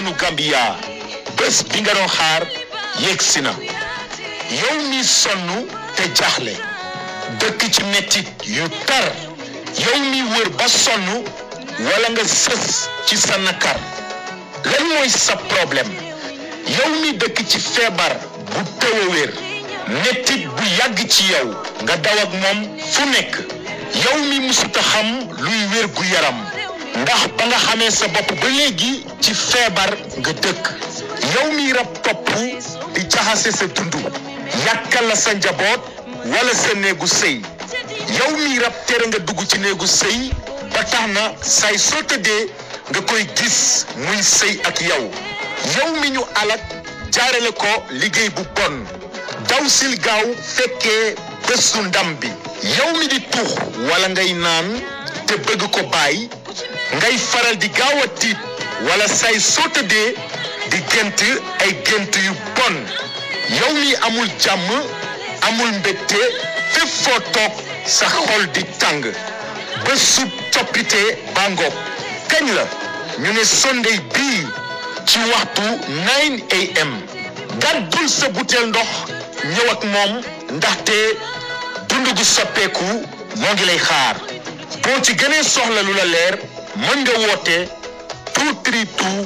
askanu Gambia bés bi nga doon xaar yegsi na yow mi sonn te jaxle dëkk ci mettit yu tar yow mi wër ba sonn wala nga sës ci sa nakar lan mooy sa problème yow mi dëkk ci feebar bu tëw a wér mettit bu yàgg ci yow nga daw ak moom fu nekk yow mi musuta xam luy wér gu yaram ndax ba nga xamee sa bopp ba léegi ci feebar nga dëkk yow mi rab topp di jaxase sa dund yàkkal la sa njaboot wala sa néegu sëy yow mi rab tere nga dugg ci néegu sëy ba tax na say soo tëddee nga koy gis muy sëy ak yow yow mi ñu alak jaarale ko liggéey bu bon daw sil gaaw fekkee bésu ndam bi yow mi di tuux wala ngay naan te bëgg ko bàyyi ngay faral di gaaw a tiit wala say soo tëddee di gént ay gént yu bon yow mi amul jàmm amul mbégte fépp foo toog sa xol di tàng ba sub coppite bangoog kañ la ñu ne Sunday bii ci waxtu 9 am gàddul sa butéel ndox ñëw ak moom ndaxte dund gu soppeeku moo ngi lay xaar boo ci gënee soxla lu la leer mën nga woote 232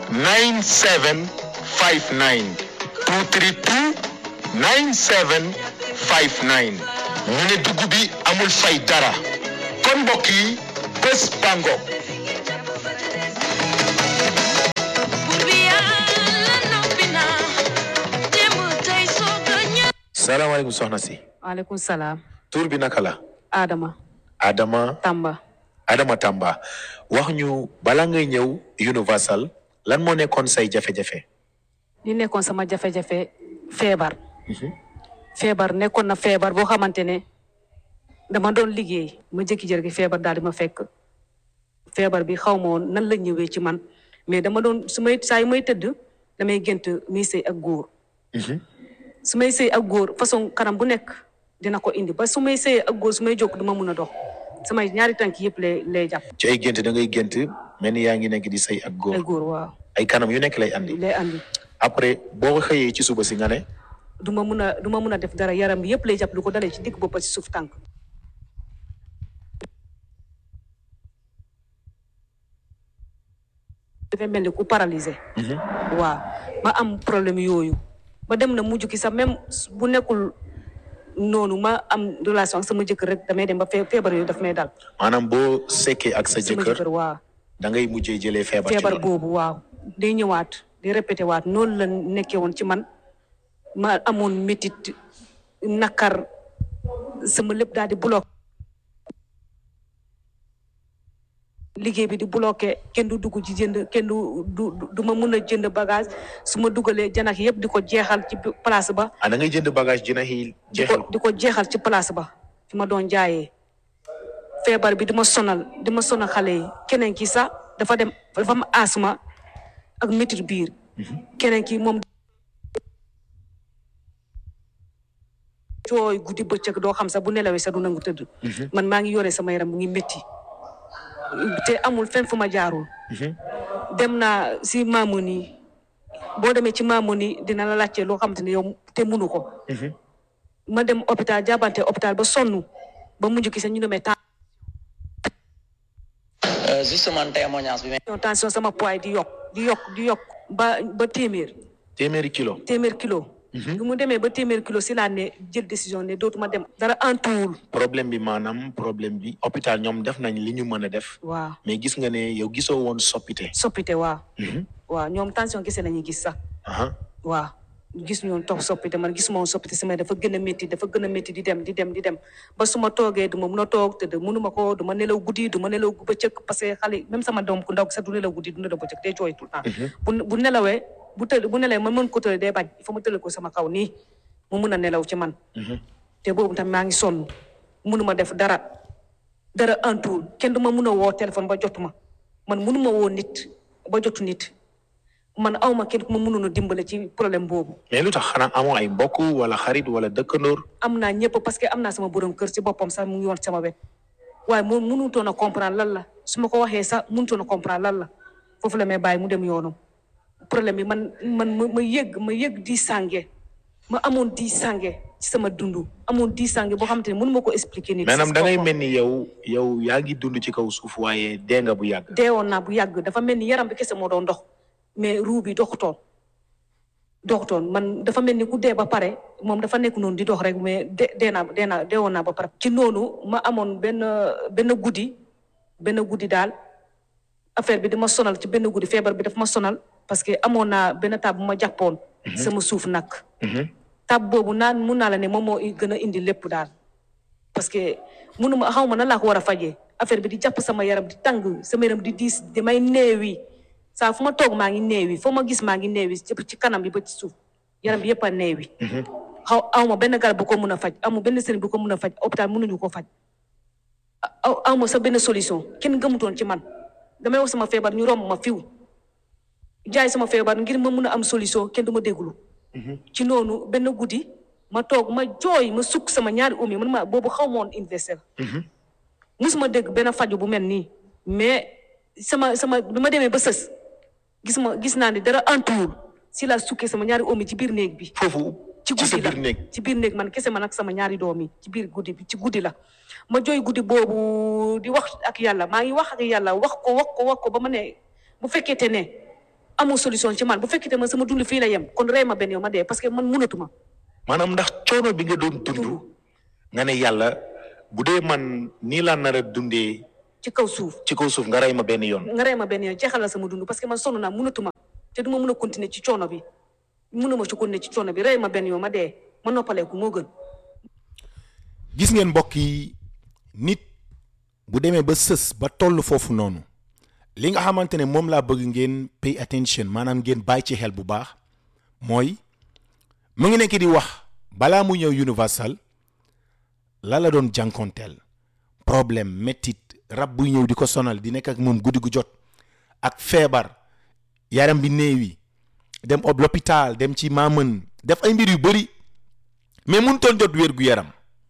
9759 232 9759 ñu ne dugg bi amul fay dara kon mbokk yi bés bango salaamaaleykum soxna si waaleykum salaam. tur bi naka la Adama. Adama Tamba. Adama Tamba wax ñu bala ngay ñëw Universal lan moo nekkoon say jafe-jafe li nekkoon sama jafe-jafe feebar. feebar nekkoon na feebar boo xamante ne dama doon liggéey ma jékki-jékki feebar daal di ma fekk feebar bi xaw ma woon nan la ñëwee ci man mais dama doon su may saa yu may tëdd damay gént muy sëy ak góor. su may sëy ak góor façon kanam bu nekk dina ko indi ba su may sëy ak góor su may jóg du ma mun a dox samay ñaari tànk yëpp lay lay jàpp. ci ay gént da ngay gént mel ni yaa ngi nekk di say ak ay góor góor waaw ay kanam yu nekk lay andi lay andi. après boo xëyee ci suba si nga ne du ma mun a du ma mun a def dara yaram bi yëpp lay jàpp lu ko dalee ci digg bopp ba ci suuf tànk. dafay mel ni ku paralysé. waaw ma am problème yooyu ba dem na mujj ki sax même bu nekkul noonu ma am relation ak sama jëkkër rek damay dem ba fee feebar yooyu daf may dal. maanaam boo sekkee ak sa sama jëkkër jëkkër waaw da ngay mujjee jëlee feebar ci feebar loolu. boobu waaw day ñëwaat day répété waat noonu la nekkee woon ci man ma amoon métit nakar sama lépp daal di bloqué liggéey bi di bloqué kenn du dugg ci jënd kenn du du du ma mun a jënd bagage su ma dugalee janax yëpp di ko jeexal ci place ba ah da ngay jënd bagage dina xii di jeexal ko di ko jeexal ci place ba fi ma doon jaayee feebar bi di ma sonal di ma sonal xale yi keneen ki sax dafa dem dafa am asma ak métit biir keneen ki moom cooy guddi bëccëg doo xam sax bu nelawee sax du nangu tëdd man maa ngi yore sama yaram mu ngi métti te amul fenn fu ma jaarul dem naa si maamoon yi boo demee ci maamoon yi dina la laajte loo xamante ne yow te munu ko ma dem hôpital jàbbante hôpital ba sonn ba mujj ki sax ñu ne ma Euh, justement témoignage bi may tension tension sama poids di yokk di yokk di yokk ba ba téeméer téeméeri kilo téeméer kilo bi mu demee ba téeméer kilo si laa ne jël décision ne dootuma dem dara antuwul problème bi maanaam problème bi hôpital ñoom def nañ li ñu mën a def waaw mais gis nga ne yow gisoo woon soppite soppite waaw waaw ñoom tension kese la ñuy gis sax aha waaw gis ñoon toog soppite man gisuma woon soppite sama dafa gën a métti dafa gën a métti di dem di dem di dem ba su ma toogee du ma mun a toog te de munuma ko du ma nelaw guddi du ma nelaw bëccëg parce que xale même sama doom ku ndaw sax du nelaw guddi du nelaw bëccëg day jooy tout le temps bu bu nelawee bu tëdd bu nelawee man mën ko tëdd day bañ il faut ma tëdd ko sama kaw nii mu mun a nelaw ci man te boobu tamit maa ngi sonn munuma def dara dara antuwul kenn du ma mun a woo téléphone ba jotuma man munuma woo nit ba jotu nit man awma kenn ku ma mënoon a dimbale ci problème boobu mais lu tax xanaa amoo ay mbokk wala xarit wala dëkkandoor am naa ñëpp parce que am naa sama borom kër ci boppam sax mu ngi woon sama wet waaye mu mënutoon a comprendre lan la su ma ko waxee sax mënutoon a comprendre lan la foofu la may bàyyi mu dem yoonam problème bi man man ma ma yëg ma yëg di sànge ma amoon di sànge ci sama dund amoon di sànge boo xamante ne mënu ma ko expliquer nii maanaam da ngay mel ni yow yow yaa ngi dund ci kaw suuf waaye dee nga bu yàgg deewoon naa bu yàgg dafa mel ni yaram bi kese moo doon dox mais ruu bi doxutoon doxutoon man dafa mel ni ku dee ba pare moom dafa nekk noonu di dox rek mais de dee naa dee naa deewoon naa ba pare ci noonu ma amoon benn benn guddi benn guddi daal affaire bi dama sonal ci benn guddi feebar bi daf ma sonal parce que amoon naa benn tab bu ma jàppoon sama suuf nag tab boobu naan mun naa la ne moom moo gën a indi lépp daal parce que munuma xaw ma nan laa ko war a fajee affaire bi di jàpp sama yaram di tàng sama yaram di diis damay neewi saa fu ma toog maa ngi neewi foo ma gis maa ngi neewi ci kanam bi ba ci suuf yaram bi yëpp a neewi xaw aw ma benn garab bu ko mun a faj amu benn sëriñ bu ko mun a faj hôpital mënuñu ko faj aw aw ma sa benn solution kenn gëmutoon ci man damay wax sama feebar ñu romb ma fiw jaay sama feebar ngir ma mun a am solution kenn du ma déglu ci noonu benn guddi ma toog ma jooy ma sukk sama ñaari oom yi man ma boobu xaw ma woon université la musuma dégg benn faju bu mel nii mais sama sama bi ma demee ba sës gis ma gis naa ne dara antuwul si la sukkee sama ñaari oom yi ci biir néeg bi foofu ci ci sa guddi la biir néeg ci biir néeg man kese man ak sama ñaari doom yi ci biir guddi bi ci guddi la ma jooy guddi boobu di wax ak yàlla maa ngi wax ak yàlla wax ko wax ko wax ko ba ma ne bu fekkete ne amul solution ci man bu fekkete man sama dund fii la yem kon rey ma benn yow ma dee parce que man munatuma maanaam ndax coono bi nga doon dund nga ne yàlla bu dee man nii laa nar a dundee ci kaw suuf ci kaw suuf nga rey ma benn yoon nga rey ma benn yoon jeexal la sama dund parce que man sonn naa munatuma te du ma mun a continuer ci coono bi munuma ci continuer ci coono bi rey ma benn yoon ma dee ma noppaleeku moo gën gis ngeen mbokk yi nit bu demee ba sës ba toll foofu noonu li nga xamante ne moom laa bëgg ngeen pay attention maanaam ngeen bàyyi ci xel bu baax mooy mu ngi nekk di wax balaa mu ñëw universal la la doon jànkonteel problème mettit rab buy ñëw di ko sonal di nekk ak moom guddi gu jot ak feebar yaram bi néewi dem ob l'hôpital dem ci maamën def ay mbir yu bëri mais mënutoon jot wér gu yaram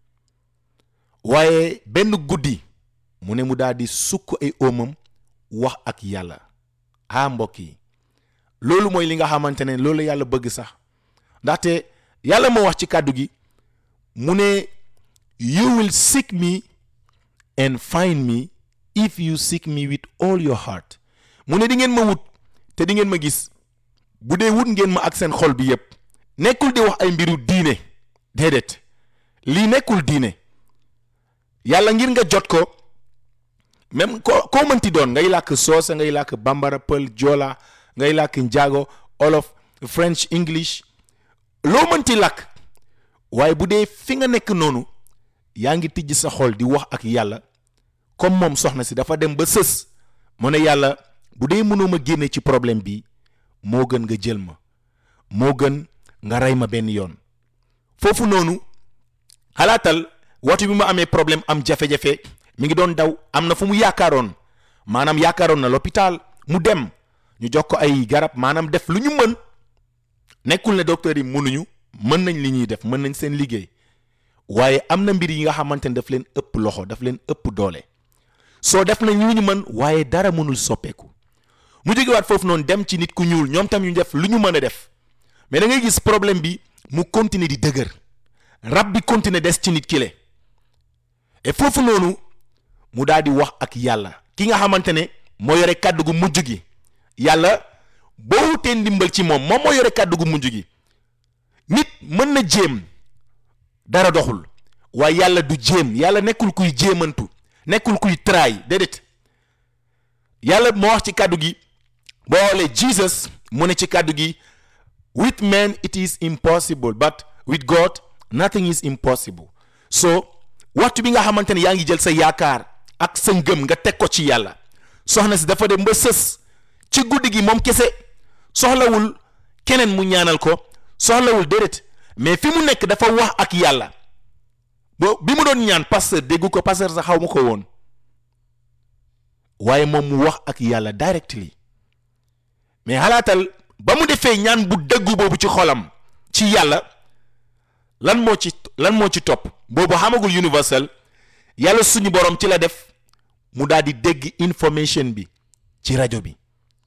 waaye benn guddi mu ne mu daal di sukk ay óomam wax ak yàlla ah mbokk yi loolu mooy li nga xamante ne loolu la yàlla bëgg sax ndaxte yàlla moo wax ci kàddu gi mu ne you will seek me and find me if you seek me with all your heart mu ne di ngeen ma wut te di ngeen ma gis bu dee wut ngeen ma ak seen xol bi yépp nekkul di wax ay mbiru diine déedéet lii nekkul diine yàlla ngir nga jot ko même ko koo mënti doon ngay làkk soose ngay làkk bambara pël joola ngay làkk njaago olof french english loo mënti làkk waaye bu dee fi nga nekk noonu yaa ngi tijj sa xol di wax ak yàlla comme moom soxna si dafa dem ba sës mu ne yàlla bu dee mënoo ma génne ci problème bi moo gën nga jël ma moo gën nga rey ma benn yoon foofu noonu xalaatal waxtu bi ma amee problème am jafe-jafe mi ngi doon daw am na fu mu yaakaaroon maanaam yaakaaroon na l'hôpital mu dem ñu jox ko ay garab maanaam def lu ñu mën nekkul ne docteur yi mënuñu mën nañ li ñuy def mën nañ seen liggéey waaye am na mbir yi nga xamante ne daf leen ëpp loxo daf leen ëpp doole soo def nañ lu ñu mën waaye dara mënul soppeeku mu jógewaat foofu noonu dem ci nit ku ñuul ñoom tam ñu def lu ñu mën a def mais da ngay gis problème bi mu continuer di dëgër rab bi continuer des ci nit kile et foofu noonu mu daal di wax ak yàlla ki nga xamante ne moo yore kàddu gu mujj gi yàlla boo wutee ndimbal ci moom moom moo yore kàddu gu mujj gi nit mën na jéem dara doxul waaye yàlla du jéem yàlla nekkul kuy jéemantu nekkul kuy try déedéet yàlla moo wax ci kàddu gi boo xoolee Jesus mu ne ci kàddu gi with men it is impossible but with God nothing is impossible so waxtu bi nga xamante ne yaa ngi jël sa yaakaar ak sa ngëm nga teg ko ci yàlla soxna si dafa dem ba sës ci guddi gi moom kese soxlawul keneen mu ñaanal ko soxlawul déedéet mais fi mu nekk dafa wax ak yàlla bo bi mu doon ñaan pasteur déggu ko pasteur sax xaw ma ko woon waaye moom mu wax ak yàlla directly mais xalaatal ba mu defee ñaan bu dëggu boobu ci xolam ci yàlla lan moo ci lan moo ci topp boobu xamagul universal yàlla suñu borom ci la def mu daal di dégg information bi ci rajo bi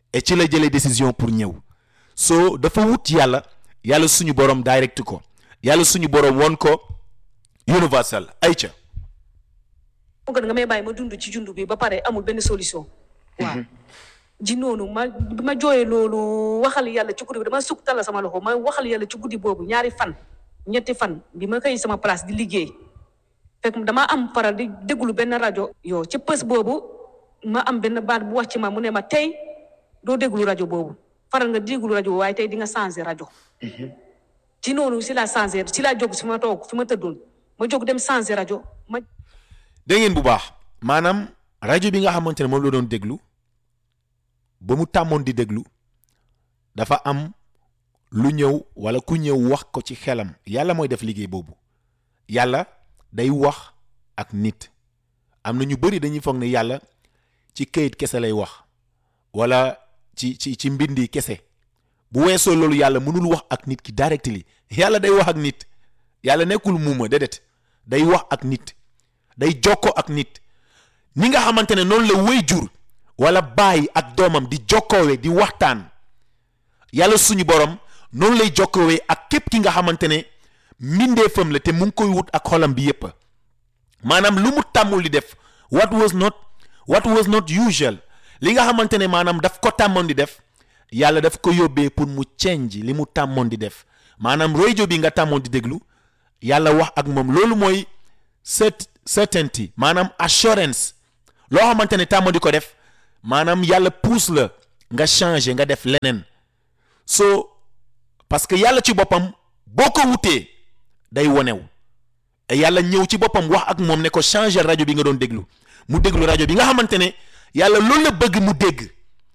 et ci la jëlee décision pour ñëw so dafa wut yàlla yàlla suñu borom direct ko yàlla suñu borom won ko universal ayca moo gën nga may bàyyi ma dund ci jund bi ba pare amul benn solution waaw ji noonu ma bi ma jooyee loolu waxal yàlla ci guddi bi dama sukk tala sama loxo ma waxal yàlla ci guddi boobu ñaari fan ñetti fan bi ma koy sama place di liggéey fekk dama am faral di déglu benn rajo yow ci pës boobu ma am benn baat bu wax ci ma mu ne ma tey doo déglu rajo boobu faral nga déglu rajo waaye tey di nga changé rajo ci noonu si la changé si la jóg si ma toog fi ma tëddoon ma jóg dem changé rajo ma dégg ngeen bu baax maanaam rajo bi nga xamante ne moom la doon déglu ba mu tàmmoon di déglu dafa am lu ñëw wala ku ñëw wax ko ci xelam yàlla mooy def liggéey boobu yàlla day wax ak nit am na ñu bëri dañuy foog ne yàlla ci këyit kese lay wax wala ci ci ci mbindi kese bu weesoo loolu yàlla mënul wax ak nit ki directly yàlla day wax ak nit yàlla nekkul muuma déedéet day wax ak nit day jokkoo ak nit ni nga xamante ne noonu la wéy jur wala baay ak doomam di jokkoowe di waxtaan yàlla suñu borom noonu lay jokkoowee ak képp ki nga xamante ne mbindeefam la te mu ngi koy wut ak xolam bi yépp maanaam lu mu tàmmul di def what was not what was not usual li nga xamante ne maanaam daf ko tàmmoon di def yàlla daf ko yóbbee pour mu change li mu tàmmoon di def maanaam rajo bi nga tàmmoon di déglu yàlla wax ak moom loolu mooy cert certainty maanaam assurance loo xamante ne tàmmoon di ko def maanaam yàlla pousse la nga changer nga def leneen so parce que yàlla ci boppam boo ko wutee day wonew yàlla ñëw ci boppam wax ak moom ne ko changer rajo bi nga doon déglu mu déglu rajo bi nga xamante ne yàlla loolu la bëgg mu dégg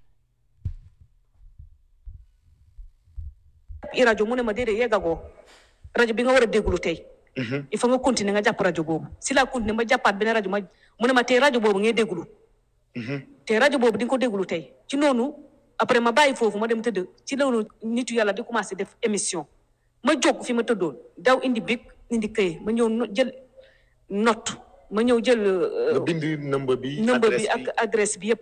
i rajo mu ne ma déedéet yeggagoo rajo bi nga war a déglu tey il faut nga continuer nga jàpp rajo boobu si la continuer ma jàppaat beneen rajo ma mu ne ma tey rajo boobu ngay déglu te rajo boobu di nga ko déglu tey ci noonu après ma bàyyi foofu ma dem tëdd ci loolu nitu yàlla di commencé def émission ma jóg fi ma tëddoon daw indi bic indi këy ma ñëw no- jël note ma ñëw jël euh, nga bind number bi number bi adresse ak adresse bi yëpp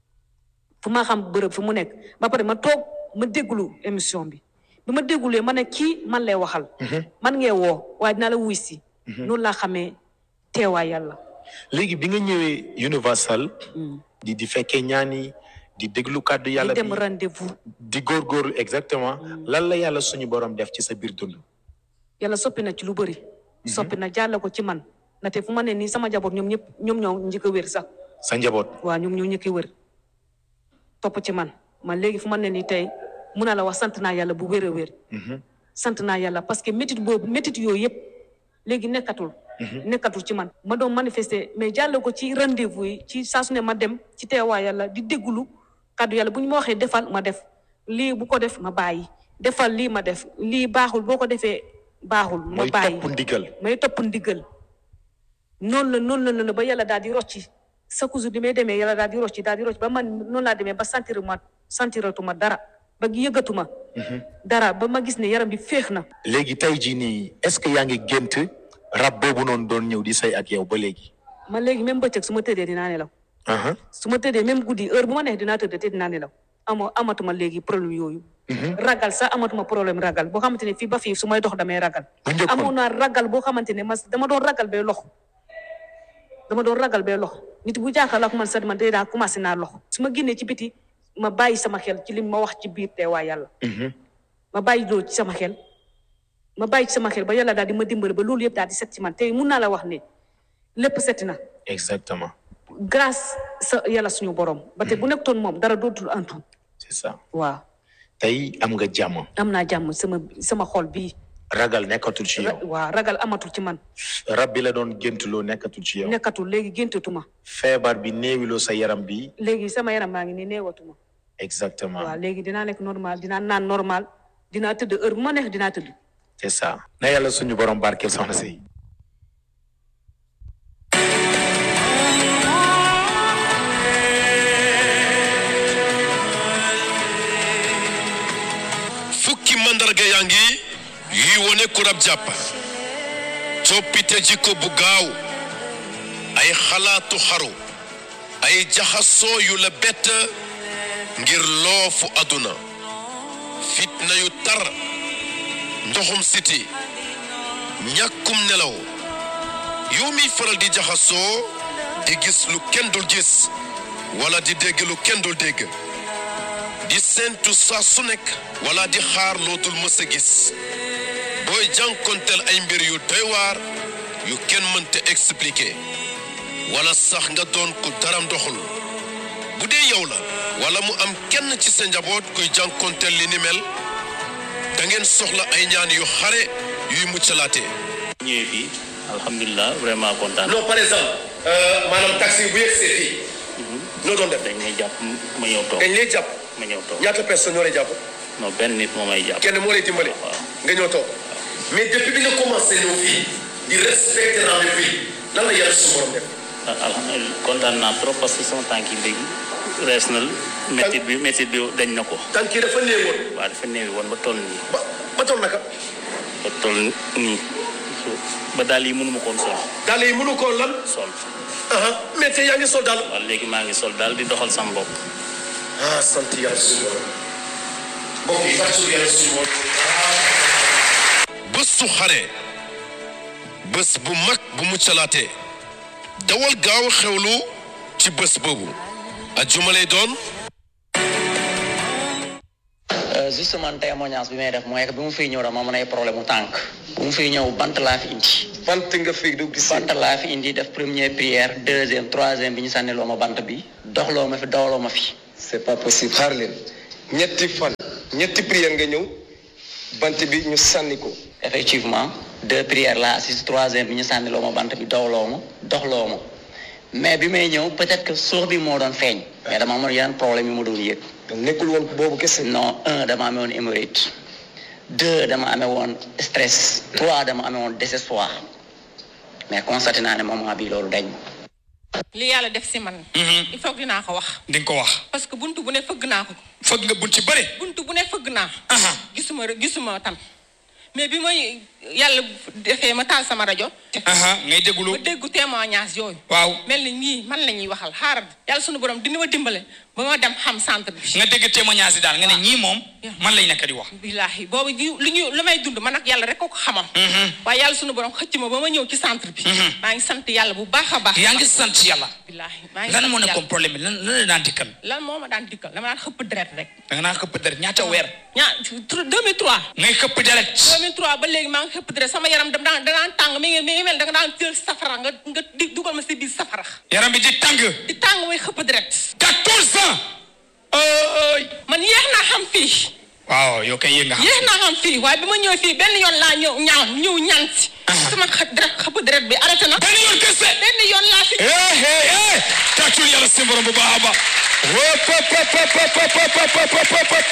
fu ma xam bërëb fu mu nekk ba pare ma toog ma déglu émission bi bi ma déglulee ma ne kii man lay waxal man ngee woo waaye dinaa la wuy si noonu laa xamee teewaay yàlla léegi bi nga ñëwee Universal di di fekkee ñaani di déglu kàddu yàlla di bi dem rendez-vous di góorgóorlu exactement lan la yàlla suñu borom def ci sa biir dund yàlla soppi na ci lu bëri soppi na jàlle ko ci man na te fu ma ne nii sama jaboot ñoom ñëpp ñoom ñoo njëkk a wér sax sa njaboot waaw ñoom ñoo njëkk a wér topp ci man man léegi fu ma ne nii tey mun naa la wax sant naa yàlla bu wér a wér sant naa yàlla parce que métit boobu métit yooyu yëpp léegi nekkatul nekkatul ci man ma doon manifester mais jàlle ko ci rendez-vous yi ci saa su ne ma dem ci teewaay yàlla di dégglu kàddu yàlla bu ñu ma waxee defal ma def lii bu ko def ma bàyyi defal lii ma def lii baaxul boo ko defee baaxul ma mooy bàyyi topp ndigal may topp ndigal noonu la noonu la noonu la ba yàlla daal di rocci sa cousu bi may demee yàlla daal di rocci daal di rocci ba man noonu laa demee ba sentiruma sentiratuma dara ba yëggatuma dara ba ma gis ne yaram bi féex na léegi tey jii nii est-ce que yaa ngi gént rab boobu noonu doon ñëw di say ak yow ba léegi man léegi même bëccëg su ma tëddee dinaa nelaw aha su ma tëddee même guddi heure bu ma neex dinaa tëdd te dinaa nelaw ama amatuma léegi problème yooyu ragal sax amatuma problème ragal boo xamante ne fii ba fii su may dox damay ragal bu njëkkoon amoon naa ragal boo xamante ne mas dama doon ragal bay lox dama doon ragal bay lox nit bu jàkkaarloo ak man sax man day daa commencé naa lox su ma génnee ci biti ma bàyyi sama xel ci li ma wax ci biir teewaay yàlla ma bàyyi loolu ci sama xel ma bàyyi ci sama xel ba yàlla daal di ma dimbali ba loolu yëpp daal di set ci man tey mun naa la wax ne lépp set na exactement grâce sa yàlla suñu borom ba te bu nekkoon moom dara dootul antu c'est ça waaw tey am nga jàmm am naa jàmm sama sama xol bii ragal nekkatul ci yow waaw ragal amatul ci man rab bi la doon géntuloo nekkatul ci yow nekkatul léegi géntatuma feebar bi néewiloo sa yaram bi léegi sama yaram maa ngi nii neewatuma exactement waaw léegi dinaa lekk normal dinaa naan normal dinaa tëdd heure bu ma neex dinaa tëdd c'est ça na yàlla suñu borom barkeel soxna si fukki mandarga yaa ngi yuy wone ku rab jàpp coppite jikko bu gaaw ay xalaatu xaru ay jaxasoo yu la bett ngir loofu àdduna fitna yu tar ndoxum siti ñàkkum nelaw yow miy faral di jaxasoo di gis lu kenn dul gis wala di dégg lu kenn dul dégg di séentu saa su nekk wala di xaar lootul mës a gis booy jànkonteel ay mbir yu doy waar yu kenn mënta expliquer wala sax nga doon ku daram doxul bu dee yow la wala mu am kenn ci sa njaboot kuy jànkonteel li ni mel da ngeen soxla ay ñaan yu xare yuy muccalaate ñëwee fii alhamdulilah vraiment kontaan non par exemple maanaam taxi bu yegsee fii noo doon def dañ may jàpp ma ñëw toog dañ lay jàpp ma ñëw toog ñaata personne ñoo lay jàpp non benn nit moo may jàpp kenn moo lay dimbale waaw nga ñëw toog mais depuis bi nga commencé ñëw fii di respecter rendez-vous yi lan la yàlla su borom def alhamdulilah kontaan naa trop parce que sama tànk yi léegi rees na métit bi métit bi dañ na ko tànk yi dafa néewoon waaw dafa néewi woon ba toll nii ba ba toll naka ba toll nii ba daal yi mënuma koon sol daal yi mënu koo lan sol aha mais tey yaa ngi sol daal waaw léegi maa ngi sol daal di doxal sama bopp ah sant yàlla suñu borom mbokk yi fàttali yàlla suñu borom bés su xare bés bu mag bu muccalaate dawal gaaw xewlu ci bés boobu ajjuma lay doon Euh, justement témoignage bi may def mooy que bi mu fiy ñëw dama mën ay problème mu tànk bu mu fiy ñëw bant laa fi indi bant nga fi du gis bant laa fi indi def première prière deuxième troisième bi ñu sànniloo ma bant bi doxloo ma fi dawloo ma fi c'est pas possible xaar leen ñetti fan ñetti prière nga ñëw bant bi ñu sànni ko effectivement deux prières laa assise troisième bi ñu sànniloo ma bant bi dawloo ma doxloo ma mais bi may ñëw peut-être que suux bi moo doon feeñ mais dama amoon yeneen problème yu ma doon yëg donc nekkul woon boobu kese non un dama amee woon hémorroïde deux dama amee woon stress trois dama amee woon désespoir mais constaté naa ne moment bi loolu dañ li yàlla def si man. il faut que dinaa ko wax. di nga ko wax parce que buntu bu ne fëgg naa ko. fëgg nga bunt ci bëri buntu bu ne fëgg naa. aha gisuma gisuma tam mais bi may yàlla defee ma taal sama rajo. aha ngay déglu ma déggu témoignage yooyu. waaw mel ni ñii man la ñuy waxal xaaral yàlla sunu borom dina ma dimbale ba ma dem xam centre bi. nga dégg témoignage yi daal nga ne ñii moom man lay nekk di wax billaahi boobu ji lu ñu lu may dund man ak yàlla rek ko ko xamam. waaye yàlla sunu borom xëcc ma ba ma ñëw ci centre bi. maa ngi sant yàlla bu baax a baax. yaa ngi sant yàlla billaahi maa ngi lan sant moo yàlla. nekkoon problème bi lan lan la daan dikkal lan moo ma daan dikkal dama daan xëpp deret rek. da nga naan xëpp deret ñaata weer ñaa 2003. ngay xëpp deret 2003 ba léegi maa ngi xëpp deret sama yaram da daan da daan tàng mi ngi mi ngi mel da nga daan jël safara nga nga di dugal ma si biir safara. yaram bi di tàng di tàng muy xëpp deret. 14 ans ay man yéex naa xam fii. waaw yow kay yéeg nga xam yéex naa xam fii waaye bi ma ñëw fii benn yoon laa ñëw ñaan ñëw ñaan si. sama xë deret xëpp deret bi arrêté na. benn yoon kese benn yoon laa fi. eh eh eh tàccul yàlla seen borom bu baax a baax wop pop pop pop pop pop pop pop pop pop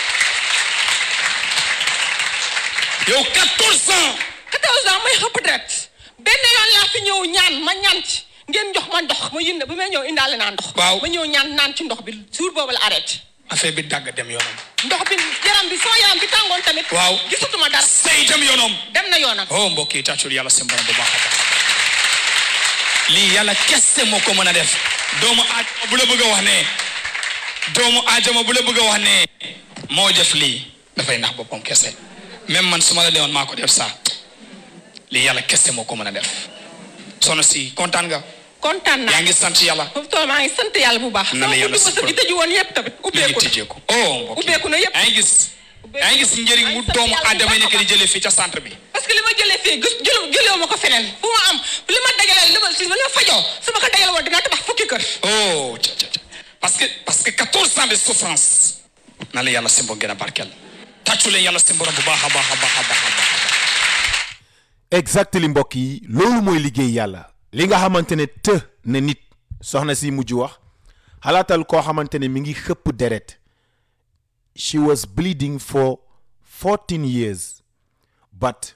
yow 14 ans 14 ans may xëpp deret benn yoon laa fi ñëw ñaan ma ñaan ci ngeen jox ma ndox ma yënd bi may ñëw indaale naa ndox. Waaw. ma ñëw ñaan naan ci ndox bi jour boobu la arrêté. affaire bi dagg dem yoonam ndox bi yaram bi sama yaram bi tàngoon tamit. waaw gisatuma dara. say dem yoonam dem na yoonam. oh mbokk yi tàccul yàlla seen borom bu baax a baax lii yàlla kese moo ko mën a def doomu aadama bu la bëgg a wax ne doomu aadama bu la bëgg a wax ne moo def lii dafay nax boppam kese même man su ma la deewoon maa ko def saa lii yàlla kese moo ko mën a def sono si kontaan nga kontaan naa. yaa ngi sant yàlla foofu tool maa ngi sant yàlla bu baax. Na la yàlla sama buntu sukkand. gi tëju woon yëpp tamit mi ngi ubbeeku na. tijjeeku oh mbokk yi ubbeeku na yëpp. yaa ngi gis yaa ngi gis njëriñ mu doomu aadama yi nekk di jëlee fii ca centre bi parce que li ma jëlee fii gis jëlu jëlewu ma ko feneen fu ma am li ma dajalee li ma si li ma fajoo su ma ko dajale woon dinaa tabax fukki kër. oh ca ca ca parce que parce que 14 ans de souffrance na la yàlla seen borom gën a barkeel tàccu leen yàlla seen borom bu baax a baax a baax a baax a baax exactly mbokk yi loolu mooy liggéey yàlla li nga xamante ne të ne nit soxna si mujj wax xalaatal koo xamante ne mi ngi xëpp deret she was bleeding for 14 years but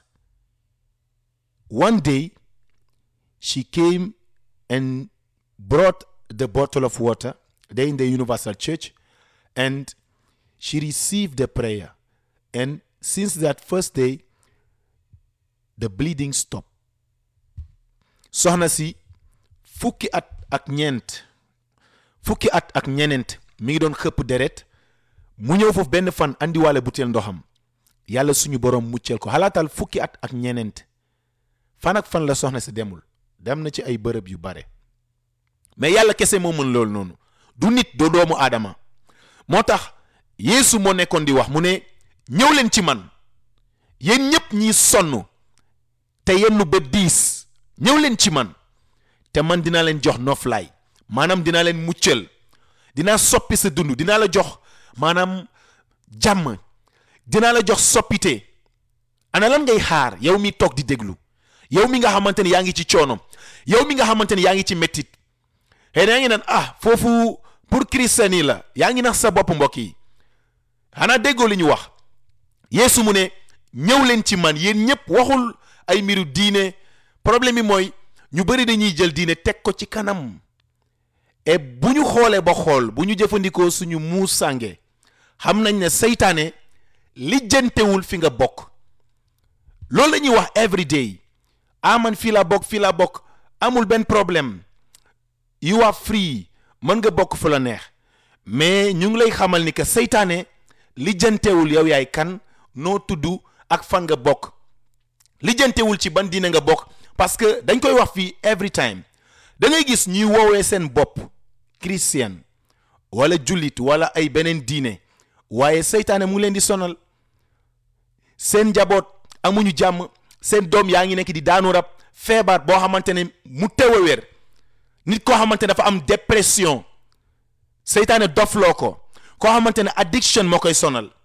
one day she came and brought the bottle of water there in the universal church and she received the prayer and since that first day the bleeding stopped soxna si fukki at ak ñeent fukki at ak ñeneent mi ngi doon xëpp deret mu ñëw foofu benn fan andiwaale butéel ndoxam yàlla suñu borom muccal ko xalaatal fukki at ak ñeneent fan ak fan la soxna si demul dem na ci ay bërëb yu bare mais yàlla kese moo mën loolu noonu du nit doo doomu aadama moo tax yeesu moo nekkoon di wax mu ne ñëw leen ci man yéen ñëpp ñiy sonn te yenn ba diis ñëw leen ci man te man dinaa leen jox noflaay maanaam dinaa leen muccal dinaa soppi sa dund dinaa la jox maanaam jàmm dinaa la jox soppite ana lan ngay xaar yow mi toog di déglu yow mi nga xamante ni yaa ngi ci coono yow mi nga xamante ni yaa ngi ci mettit xëy na yaa ngi naan ah foofu pour christian yi la yaa ngi nax sa bopp mbokk yi xanaa déggoo li ñu wax yeesu mu ne ñëw leen ci man yéen ñëpp waxul ay mbiru diine problème bi mooy ñu bëri dañuy jël diine teg ko ci kanam et bu ñu xoolee ba xool bu ñu jëfandikoo suñu muus sànge xam nañ ne seytaane lijjantewul fi nga bokk loolu la ñuy wax every day ah man fii la bokk fii la bokk amul benn problème you are free mën nga bokk fu la neex mais ñu ngi lay xamal ni que seytaane lijjantewul yow yaay kan noo tudd ak fan nga bokk lijjantewul ci ban diine nga bokk parce que dañ koy wax fii every time da ngay gis ñuy woowee seen bopp christian wala jullit wala ay beneen diine waaye seytaane mu ngi leen di sonal seen njaboot amuñu jàmm seen doom yaa ngi nekk di daanu rab feebar boo xamante ne mu teew a wér nit koo xamante ne dafa am dépression seytaane dofloo ko koo xamante ne addiction moo koy sonal